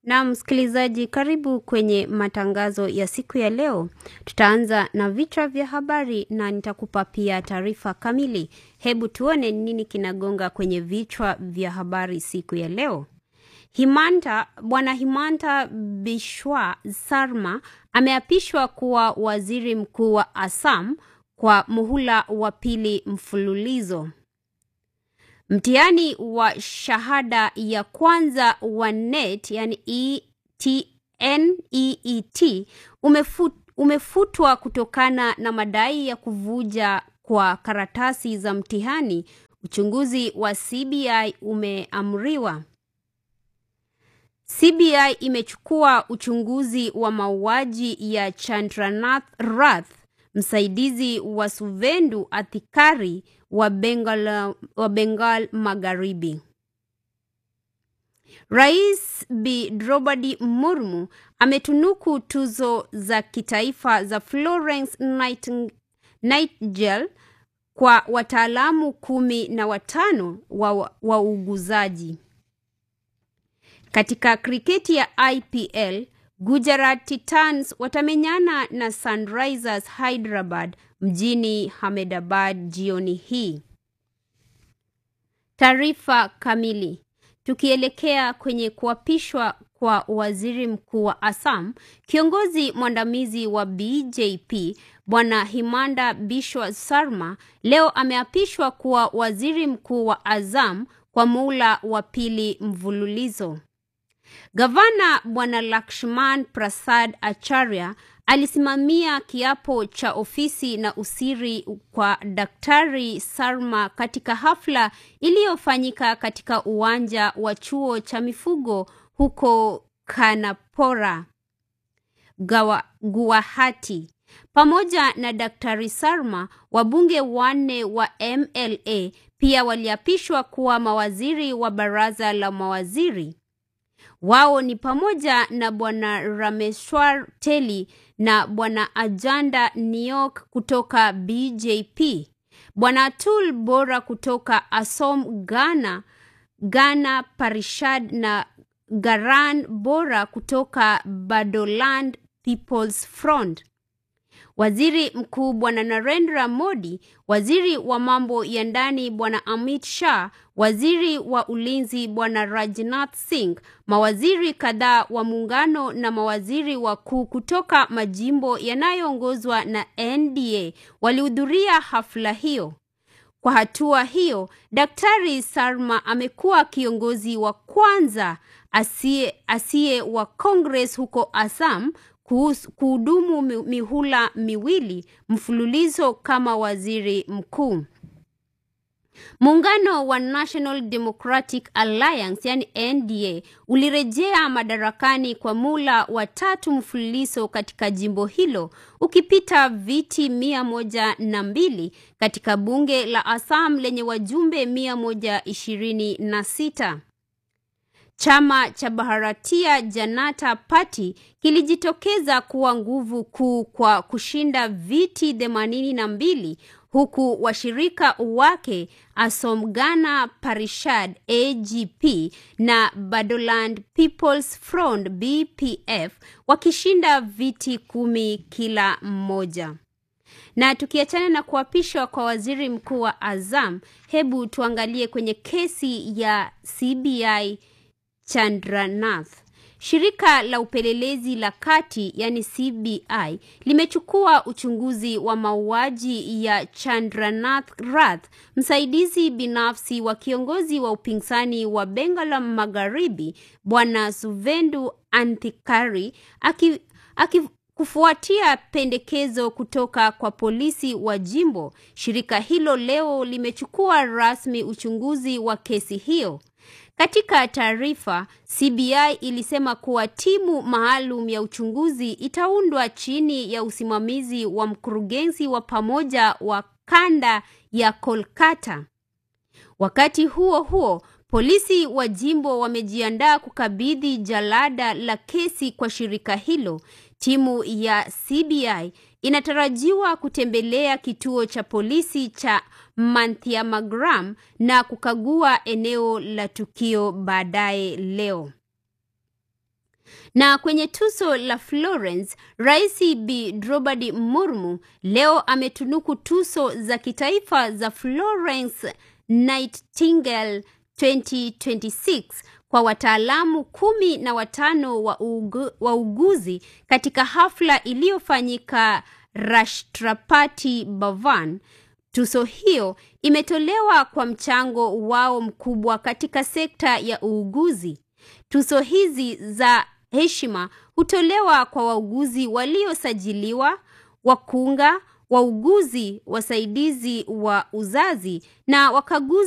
Na msikilizaji, karibu kwenye matangazo ya siku ya leo. Tutaanza na vichwa vya habari na nitakupa pia taarifa kamili. Hebu tuone nini kinagonga kwenye vichwa vya habari siku ya leo. Himanta, Bwana Himanta Bishwa Sarma ameapishwa kuwa waziri mkuu wa Assam kwa muhula wa pili mfululizo. Mtihani wa shahada ya kwanza wa NET yani NEET umefut, umefutwa kutokana na madai ya kuvuja kwa karatasi za mtihani. Uchunguzi wa CBI umeamriwa. CBI imechukua uchunguzi wa mauaji ya Chandranath Rath, msaidizi wa Suvendu Athikari wa Bengal, wa Bengal Magharibi. Rais Bi Draupadi Murmu ametunuku tuzo za kitaifa za Florence Nightingale kwa wataalamu kumi na watano wa wauguzaji. Katika kriketi ya IPL, Gujarat Titans watamenyana na Sunrisers Hyderabad mjini Ahmedabad jioni hii. Taarifa kamili. Tukielekea kwenye kuapishwa kwa waziri mkuu wa Assam, kiongozi mwandamizi wa BJP Bwana Himanda Bishwa Sarma leo ameapishwa kuwa waziri mkuu wa Assam kwa muhula wa pili mvululizo. Gavana Bwana Lakshman Prasad Acharya alisimamia kiapo cha ofisi na usiri kwa Daktari Sarma katika hafla iliyofanyika katika uwanja wa chuo cha mifugo huko Kanapora, Gawa, Guwahati. Pamoja na Daktari Sarma, wabunge wanne wa MLA pia waliapishwa kuwa mawaziri wa baraza la mawaziri. Wao ni pamoja na Bwana Rameshwar Teli na Bwana Ajanda Niok kutoka BJP, Bwana Atul Bora kutoka Asom Ghana, Ghana Parishad na Garan Bora kutoka Badoland People's Front. Waziri Mkuu Bwana Narendra Modi, waziri wa mambo ya ndani Bwana Amit Shah, waziri wa ulinzi Bwana Rajnath Singh, mawaziri kadhaa wa muungano na mawaziri wakuu kutoka majimbo yanayoongozwa na NDA walihudhuria hafla hiyo. Kwa hatua hiyo, Daktari Sarma amekuwa kiongozi wa kwanza asiye asiye wa Congress huko Assam kuhudumu mihula miwili mfululizo kama waziri mkuu. Muungano wa National Democratic Alliance yani NDA ulirejea madarakani kwa mula wa tatu mfululizo katika jimbo hilo ukipita viti mia moja na mbili katika bunge la Assam lenye wajumbe mia moja ishirini na sita. Chama cha Bharatiya Janata Party kilijitokeza kuwa nguvu kuu kwa kushinda viti themanini na mbili huku washirika wake Asom Ghana Parishad AGP na Badoland People's Front BPF wakishinda viti kumi kila mmoja. Na tukiachana na kuapishwa kwa waziri mkuu wa Azam, hebu tuangalie kwenye kesi ya CBI Chandranath. Shirika la upelelezi la kati yani CBI limechukua uchunguzi wa mauaji ya Chandranath Rath, msaidizi binafsi wa kiongozi wa upinzani wa Bengal Magharibi Bwana Suvendu Anthikari aki, aki kufuatia pendekezo kutoka kwa polisi wa jimbo. Shirika hilo leo limechukua rasmi uchunguzi wa kesi hiyo. Katika taarifa, CBI ilisema kuwa timu maalum ya uchunguzi itaundwa chini ya usimamizi wa mkurugenzi wa pamoja wa kanda ya Kolkata. Wakati huo huo, polisi wa jimbo wamejiandaa kukabidhi jalada la kesi kwa shirika hilo. Timu ya CBI inatarajiwa kutembelea kituo cha polisi cha Manthiamagram na kukagua eneo la tukio baadaye leo. Na kwenye tuzo la Florence, Rais Bi Draupadi Murmu leo ametunuku tuzo za kitaifa za Florence Nightingale 2026 kwa wataalamu kumi na watano wa ugu, wauguzi katika hafla iliyofanyika Rashtrapati Bhavan. Tuzo hiyo imetolewa kwa mchango wao mkubwa katika sekta ya uuguzi. Tuzo hizi za heshima hutolewa kwa wauguzi waliosajiliwa, wakunga, wauguzi wasaidizi wa uzazi na wakaguzi